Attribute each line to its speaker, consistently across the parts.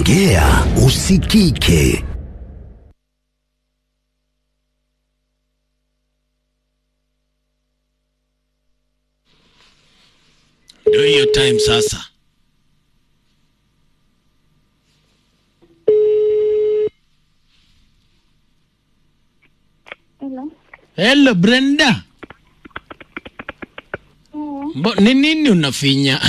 Speaker 1: Ongea usikike.
Speaker 2: Ndio hiyo time sasa.
Speaker 3: Hello.
Speaker 2: Hello Brenda. Mbo, ni nini unafinya?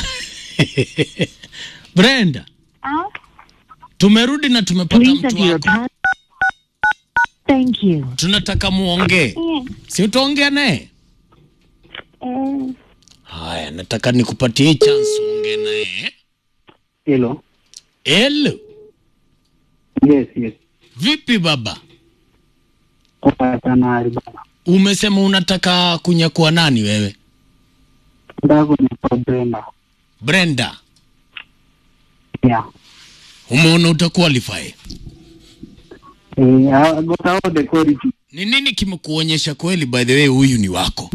Speaker 2: Brenda,
Speaker 3: Ah,
Speaker 2: tumerudi na tumepata
Speaker 4: Please
Speaker 2: mtu
Speaker 4: enter your
Speaker 2: wako.
Speaker 4: pass. Thank you.
Speaker 2: Tunataka muongee.
Speaker 3: eh,
Speaker 2: Si utaongea naye?
Speaker 3: eh,
Speaker 2: Haya, nataka nikupatie hii chance uongee naye.
Speaker 5: Hello.
Speaker 2: Hello.
Speaker 5: Yes, yes.
Speaker 2: Vipi baba?
Speaker 5: Poa sana Ali baba.
Speaker 2: Umesema unataka kunyakua nani wewe?
Speaker 5: Nataka kunipa Brenda.
Speaker 2: Brenda,
Speaker 5: Yeah.
Speaker 2: umeona utaqualify.
Speaker 5: Eh, I got all the quality.
Speaker 2: Ni nini kimekuonyesha kweli by the way huyu ni wako?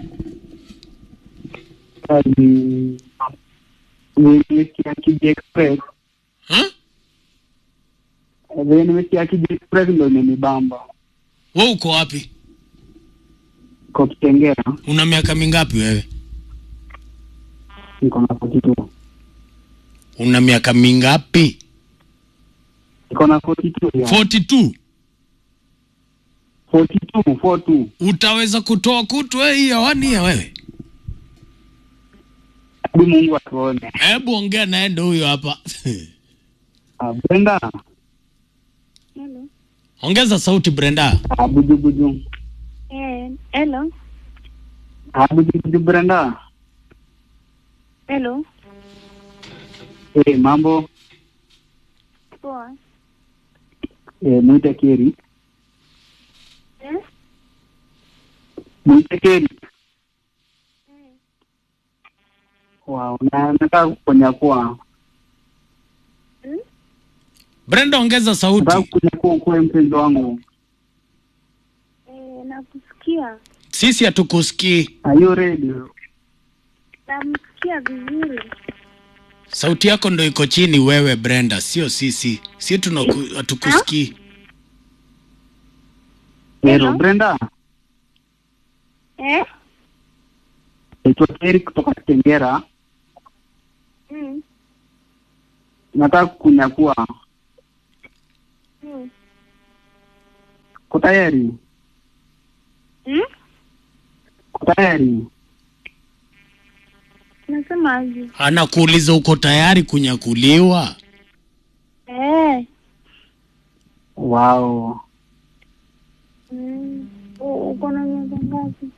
Speaker 5: Ni nimesikia Kiji Express.
Speaker 2: Huh?
Speaker 5: Eh, Vile nimesikia Kiji Express ndo imenibamba.
Speaker 2: Wewe uko wapi?
Speaker 5: Kwa Kitengera
Speaker 2: Una miaka mingapi wewe?
Speaker 5: niko na 42.
Speaker 2: Una miaka mingapi?
Speaker 5: Niko na 42. Yeah.
Speaker 2: 42.
Speaker 5: 42, 42.
Speaker 2: Utaweza kutoa kutu wewe hii hewani ya wewe?
Speaker 5: Hadi Mungu atuone.
Speaker 2: Hebu ongea naye ndo huyo hapa.
Speaker 5: Ah, Brenda,
Speaker 3: hello.
Speaker 2: Ongeza sauti Brenda.
Speaker 5: ah, buju buju.
Speaker 3: Eh, hello.
Speaker 5: Ah, buju buju Brenda.
Speaker 3: Hello.
Speaker 5: Eh, mambo.
Speaker 3: Poa.
Speaker 5: Eh, mwite Keri.
Speaker 3: Eh?
Speaker 5: Mwite Keri. Wow, na nataka kunyakua.
Speaker 3: Hmm?
Speaker 2: Brenda ongeza
Speaker 5: Nataka
Speaker 2: sauti.
Speaker 5: kunyakua kuwe mpenzi wangu.
Speaker 3: Eh, nakusikia.
Speaker 2: Sisi hatukusikii.
Speaker 5: Are you ready?
Speaker 3: Namsikia vizuri.
Speaker 2: Sauti yako ndo iko chini wewe Brenda, sio sisi. Si tunaku- hatukusikii.
Speaker 5: Hello,
Speaker 3: Hello.
Speaker 5: Brenda.
Speaker 3: Eh?
Speaker 5: Naitwa Keri kutoka Kitengera.
Speaker 3: Mm.
Speaker 5: Nataka kunyakua.
Speaker 3: Mm.
Speaker 5: Uko tayari?
Speaker 3: Mm?
Speaker 5: Uko tayari?
Speaker 3: Nasema aje?
Speaker 2: Anakuuliza uko tayari kunyakuliwa?
Speaker 3: Eh.
Speaker 5: Wow.
Speaker 3: Mm. U- Uko na miaka ngapi?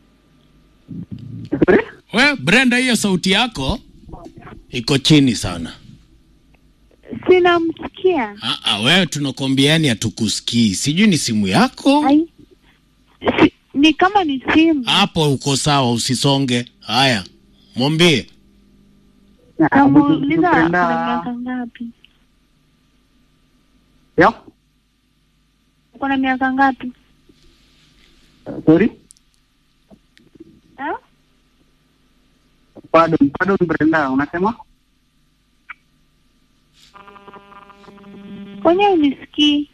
Speaker 5: Sorry?
Speaker 2: We Brenda, hiyo sauti yako iko chini sana.
Speaker 3: Sinamsikia.
Speaker 2: Ah, ah, wewe tunakwambiani hatukusikii. Sijui ni simu yako
Speaker 3: Ai. Si, ni kama ni simu.
Speaker 2: hapo. Uko sawa, usisonge. Haya, mwambie
Speaker 5: Ah, buju- buju
Speaker 3: Namuuliza ana
Speaker 5: Brenda.
Speaker 3: miaka ngapi?
Speaker 5: Yeah?
Speaker 3: Uko na miaka ngapi?
Speaker 5: Sorry?
Speaker 3: Eh?
Speaker 5: Pardon, pardon Brenda, unasema?
Speaker 3: Kwenye unisikii?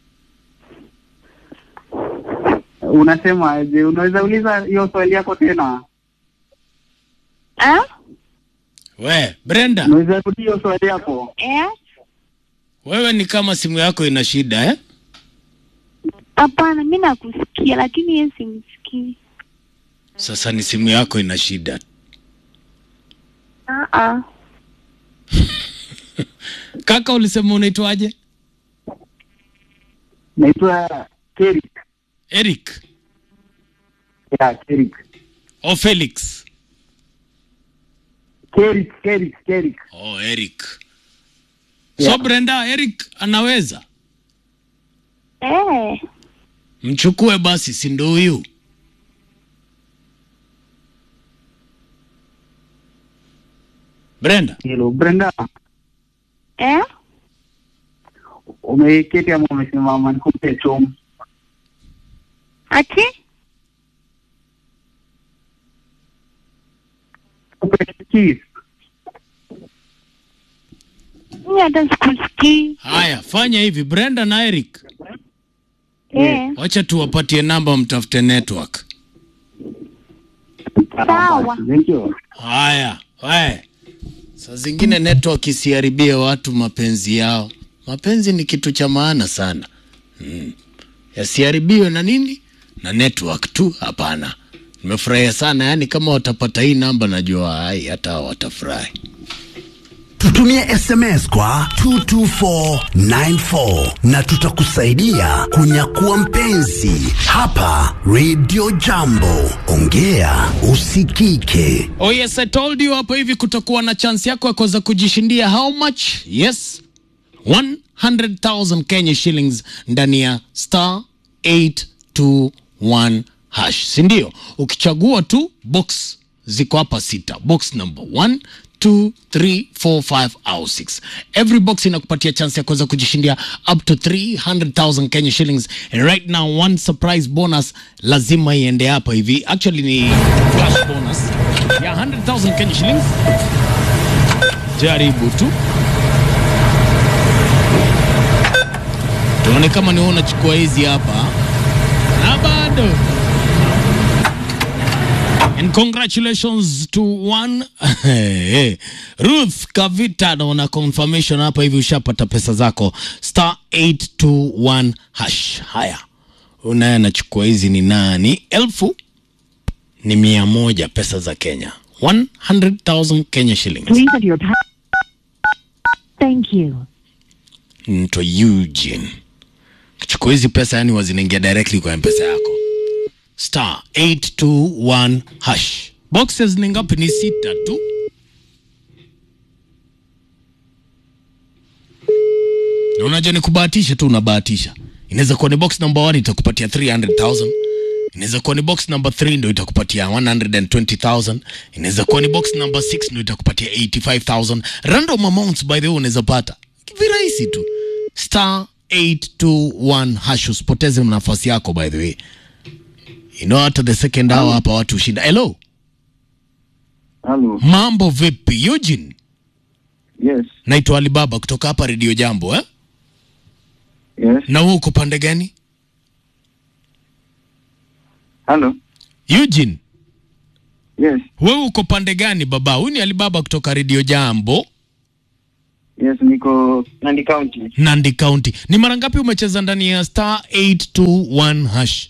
Speaker 5: Unasema aje? Unaweza uliza hiyo swali yako tena?
Speaker 3: Eh?
Speaker 2: we Brenda,
Speaker 5: Unaweza rudi hiyo swali yako?
Speaker 3: Eh?
Speaker 2: wewe ni kama simu yako ina shida eh?
Speaker 3: Hapana, mi nakusikia lakini yeye simsikii.
Speaker 2: Sasa ni simu yako ina shida.
Speaker 3: Ah ah.
Speaker 2: Kaka, ulisema unaitwaje?
Speaker 5: Naitwa Keri.
Speaker 2: Eric
Speaker 5: Yeah, Keri.
Speaker 2: o Felix?
Speaker 5: Keri, Keri, Keri.
Speaker 2: Oh, Eric.
Speaker 5: Yeah.
Speaker 2: So Brenda, Eric anaweza
Speaker 3: Eh.
Speaker 2: mchukue basi, si ndo huyu? Brenda,
Speaker 5: Hello, Brenda.
Speaker 3: Eh?
Speaker 5: Umeketi ama umesimama? Nikupe chomu.
Speaker 3: Ati?
Speaker 5: Nikupe kiss.
Speaker 3: Mimi hata sikusikii.
Speaker 2: Haya, fanya hivi Brenda na Eric,
Speaker 3: Eh,
Speaker 2: wacha tuwapatie namba, mtafute network.
Speaker 3: sawa.
Speaker 5: Thank you.
Speaker 2: Haya, haya. Saa zingine network isiharibie watu mapenzi yao. Mapenzi ni kitu cha maana sana mm. Yasiharibiwe na nini? Na network tu? Hapana. Nimefurahia sana, yaani kama watapata hii namba, najua hai hata hao watafurahi.
Speaker 1: Tutumie SMS kwa 22494 na tutakusaidia kunyakua mpenzi hapa Radio Jambo. Ongea usikike.
Speaker 2: Oh yes, I told you hapo hivi kutakuwa na chance yako ya kuweza kujishindia how much? Yes. 100,000 Kenya shillings ndani ya star 821 hash. Si ndio? Ukichagua tu box ziko hapa sita. Box number 1 2 3 4 5 au 6. Every box inakupatia chance ya kuweza kujishindia up to 300,000 Kenya shillings. And right now one surprise bonus lazima iende hapa hivi. Actually ni flash bonus ya 100,000 Kenya shillings. Jaribu tu tuone kama ni wewe unachukua hizi hapa, na bado And congratulations to one Ruth Kavita, naona confirmation hapa hivi, ushapata pesa zako star 821 hash. Haya, unaye anachukua hizi ni nani? Elfu ni mia moja pesa za Kenya, 100,000 Kenya shillings.
Speaker 4: Please enter your pa- Thank you.
Speaker 2: Mto Eugene chukua hizi pesa, yani wazinaingia directly kwa mpesa yako star 821 hash. Boxes ni ngapi? Ni sita tu. Na unajua ni kubahatisha tu, unabahatisha. Inaweza kuwa ni box number 1 itakupatia 300,000. Inaweza kuwa ni box number 3 ndio itakupatia 120,000. Inaweza kuwa ni box number 6 ndio itakupatia 85,000. Random amounts by the way unaweza pata. Virahisi tu. Star 821 hash usipoteze nafasi yako by the way. You know hata the second hour hapa watu ushinda. Hello.
Speaker 5: Hello.
Speaker 2: Mambo vipi? Eugene.
Speaker 5: Yes.
Speaker 2: Naitwa Alibaba kutoka hapa Radio Jambo eh?
Speaker 5: Yes.
Speaker 2: Na wewe uko pande gani?
Speaker 5: Hello.
Speaker 2: Eugene,
Speaker 5: Yes.
Speaker 2: wewe uko pande gani baba? Huyu ni Alibaba kutoka Radio Jambo,
Speaker 5: Yes, niko Nandi County.
Speaker 2: Nandi County. Ni mara ngapi umecheza ndani ya star 821 hash?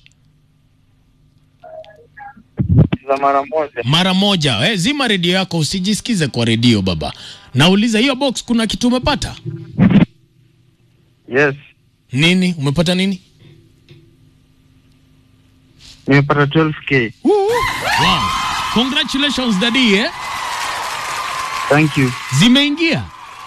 Speaker 5: Za mara moja.
Speaker 2: Mara moja. Eh, zima redio yako usijisikize kwa redio baba. Nauliza hiyo box kuna kitu umepata?
Speaker 5: Yes.
Speaker 2: Nini? Umepata nini?
Speaker 5: Nimepata 12k.
Speaker 2: Wow. Congratulations daddy eh?
Speaker 5: Thank you.
Speaker 2: Zimeingia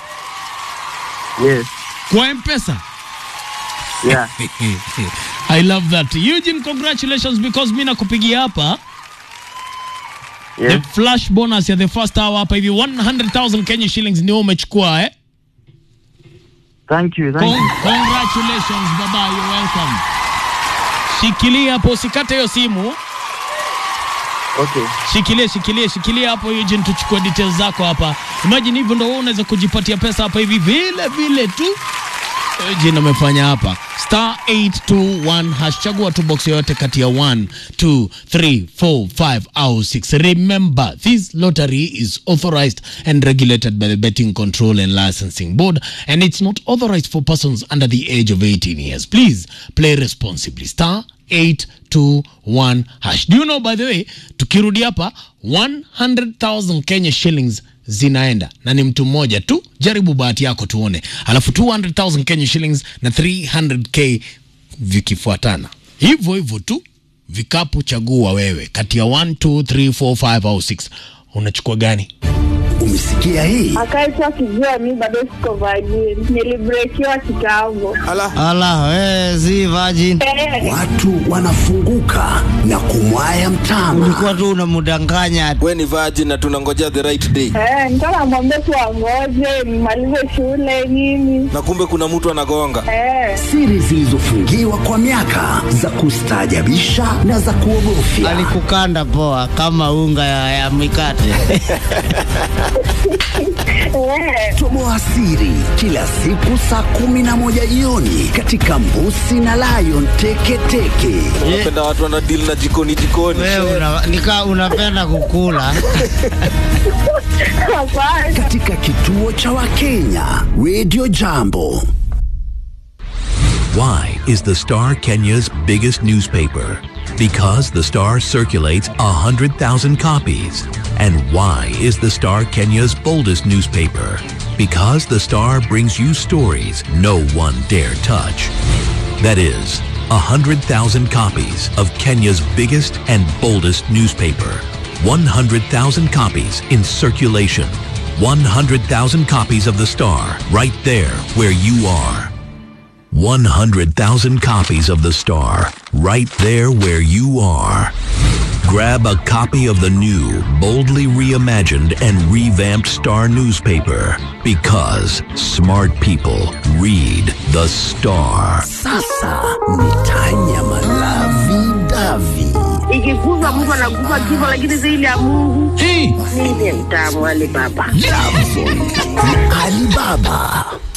Speaker 5: Yes.
Speaker 2: kwa M-Pesa.
Speaker 5: Yeah.
Speaker 2: I love that. Eugene, congratulations because mimi nakupigia hapa.
Speaker 5: Yes.
Speaker 2: The flash bonus ya the first hour hapa hivi 100,000 Kenya shillings ndio umechukua eh?
Speaker 5: Thank you. Thank
Speaker 2: Con
Speaker 5: you.
Speaker 2: congratulations baba, you're welcome. Shikilia hapo usikate hiyo simu.
Speaker 5: Okay.
Speaker 2: Shikilia, shikilia, shikilia hapo Eugene, tuchukue details zako hapa. Imagine hivyo ndio wewe unaweza kujipatia pesa hapa hivi vile vile tu. Eugene amefanya hapa star 821 hash, chagua tu box yoyote kati ya 1 2 3 4 5 au 6. Remember, this lottery is authorized and regulated by the Betting Control and Licensing Board and it's not authorized for persons under the age of 18 years. Please play responsibly. Star 821 hash. Do you know by the way, tukirudi hapa 100,000 Kenya shillings zinaenda na ni mtu mmoja tu. Jaribu bahati yako tuone, alafu 200,000 Kenya shillings na 300k vikifuatana hivyo hivyo tu. Vikapu chagua wewe kati ya 1 2 3 4 5 au 6, unachukua gani?
Speaker 1: Umesikia hii?
Speaker 3: Akaitwa kijua mi bado siko virgin. Nilibrekiwa kitambo.
Speaker 6: Ala, we, si virgin.
Speaker 1: Watu wanafunguka na kumwaya mtama.
Speaker 6: Ulikuwa tu unamdanganya.
Speaker 7: we ni virgin na tunangojea the right day
Speaker 3: Eh, nilikuwa namwambia tu angoje nimalize shule nini.
Speaker 7: na kumbe kuna mtu anagonga
Speaker 3: Eh,
Speaker 1: Siri zilizofungiwa kwa miaka za kustaajabisha na za kuogofya.
Speaker 6: Alikukanda poa kama unga ya, ya mikate.
Speaker 3: Eh,
Speaker 1: Toboa siri kila siku saa kumi na moja jioni katika Mbusi na Lion Teketeke.
Speaker 7: Unapenda watu wana deal na jikoni jikoni.
Speaker 6: Wewe una, nika unapenda kukula
Speaker 3: hapana.
Speaker 1: katika kituo cha Wakenya Radio Jambo.
Speaker 8: Why is the Star Kenya's biggest newspaper? Because the Star circulates 100,000 copies. And why is the Star Kenya's boldest newspaper? Because the Star brings you stories no one dare touch. That is, 100,000 copies of Kenya's biggest and boldest newspaper. 100,000 copies in circulation. 100,000 copies of the Star right there where you are. 100,000 copies of The Star, right there where you are. Grab a copy of the new, boldly reimagined and revamped Star newspaper because smart people read The Star.
Speaker 1: Sasa ni Tanya Malavi Davi.
Speaker 3: Ikikufa Mungu anakufa kifo, lakini zaidi ya Mungu
Speaker 2: Hey,
Speaker 3: mimi ni mtamu wale baba.
Speaker 1: Alibaba